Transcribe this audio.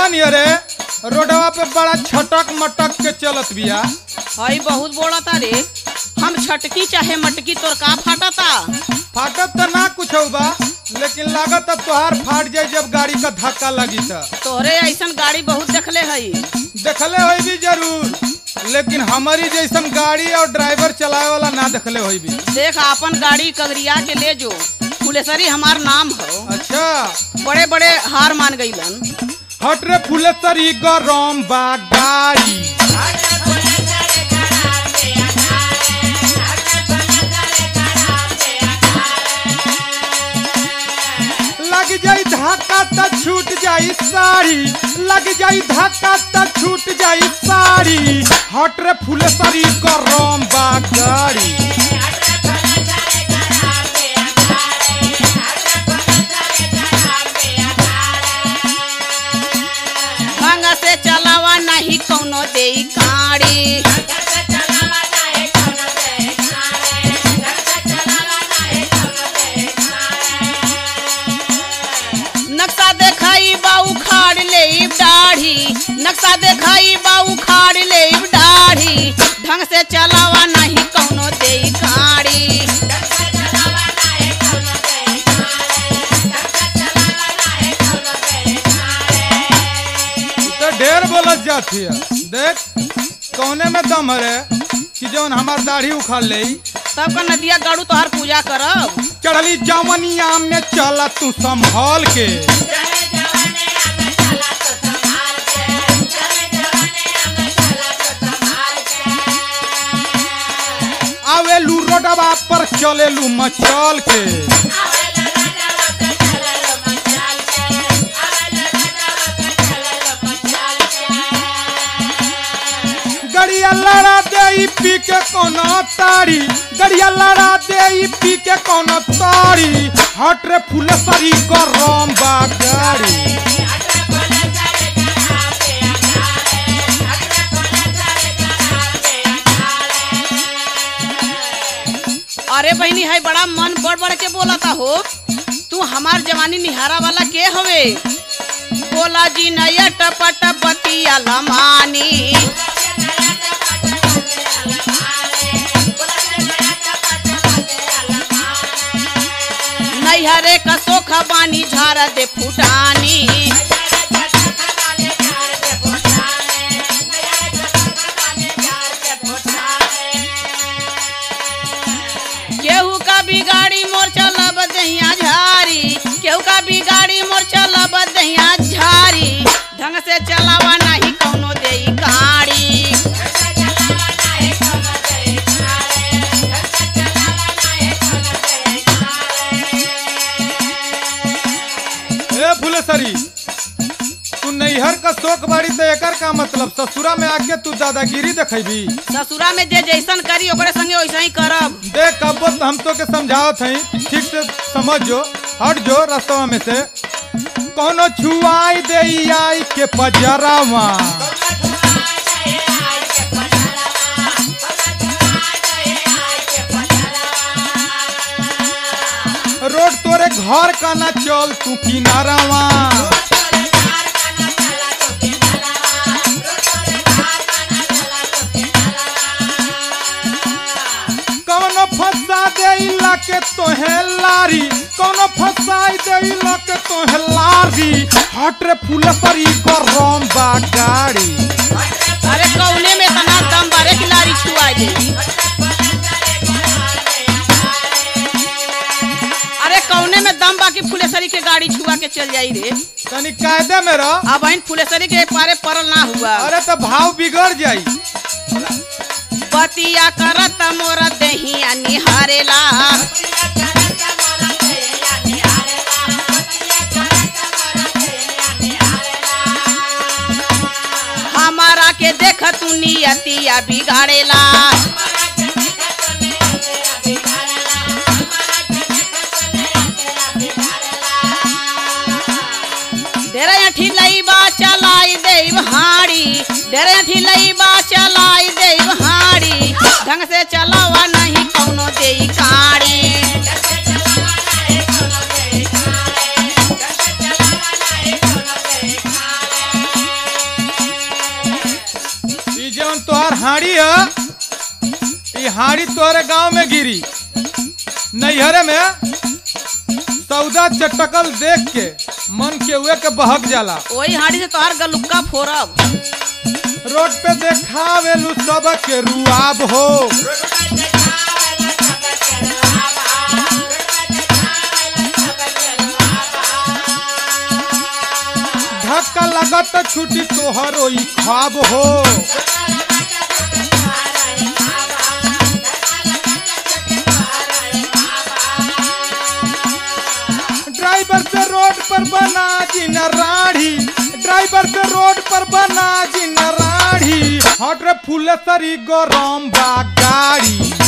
देखला नहीं अरे रोडवा पे बड़ा छटक मटक के चलत बिया हई बहुत बोलता रे हम छटकी चाहे मटकी तोर का फाटता फाटत तो ना कुछ बा लेकिन लागत अब तोहार फाट जाए जब गाड़ी का धक्का लगी त तोहरे ऐसन गाड़ी बहुत देखले हई देखले होई भी जरूर लेकिन हमारी जैसन गाड़ी और ड्राइवर चलाए वाला ना देखले होई भी देख अपन गाड़ी कगरिया के ले जो फुलेसरी हमार नाम हो अच्छा बड़े बड़े हार मान गईलन हट रे फुलेसरी गरम बा गाड़ी लग जाई धक्का त छूट जाई साड़ी लग जाई धक्का त छूट जाई साड़ी हट रे फुलेसरी गरम बा गाड़ी ढंग से चलावा नहीं कौनो दे गाड़ी नक्शा देखाई बा उखाड़ ले दाढ़ी नक्शा देखाई बा उखाड़ ले दाढ़ी ढंग से चलावा नहीं कौनो दे गाड़ी तू तो ढेर बोलत जाती है देख कौने में दम है कि जौन हमार दाढ़ी उखाड़ ले तब का नदिया गाड़ू तोहार पूजा करब चढ़ली जवनिया में चला तू संभाल के आवेलू रोडवा पर चलेलू मचल के गड़िया लड़ा दे पी के कोनो तारी गड़िया लड़ा दे पी के कोनो तारी हट रे फुलेसरी गरम बा गाड़ी अरे बहनी है बड़ा मन बढ़ बढ़ के बोलता हो तू हमार जवानी निहारा वाला के हवे बोला जी नया टपट बतिया लमानी नैहरे का सोखा बानी झारा दे फुटानी केहू का भी गाड़ी मोर चलब दहिया झारी केहू का भी गाड़ी मोर चलब दहिया झारी ढंग से चलावा नहीं कौनो दे गाड़ी ए फुलेसरी तू नैहर का शोक बाड़ी तो एकर का मतलब ससुरा में आके तू दादागिरी देखेबी ससुरा में जे जैसन करी ओकरे संगे वैसा ही करब देख कबो तो हम तो के समझावत हई ठीक से समझ जो हट जो रास्तवा में से कोनो छुआई दे आई के पजरावा रोड तोरे घर का ना चल तू किनारावा कौनो फंसा दे के तोहे लारी कौनो फंसाई दे के तोहे लारी हट रे फुलसरी गरम बा गाड़ी अरे कौने में तना दम बारे की लारी छुआ दे अरे कौने में दम बाकी फुलेसरी के गाड़ी छुआ के चल जाई रे तनी कायदे में रह अब इन फुलेसरी के पारे परल ना हुआ अरे तो भाव बिगड़ जाई बतिया करत मोर दहिया निहारेला हमारा के देख तू नियतिया बिगाड़ेला डेरे अठी लईबा चलाई देव हाड़ी डेरे अठी लईबा चलाई देव हाड़ी ढंग से चलावा नहीं कौनो देई काड़ी हाड़ी है ई हाड़ी तोहरे गांव में गिरी नैहरे में सौदा चटकल देख के मन के उए के बहक जाला वही हाड़ी से तोहार गलुक्का फोरब रोड पे देखावेलू सब के रुआब हो धक्का लगत छुटी तोहर ई ख्वाब हो ड्राइवर से रोड पर बना जी राढ़ी ड्राइवर से रोड पर बना जी राढ़ी हट रे फूले सरी गरम बा गाड़ी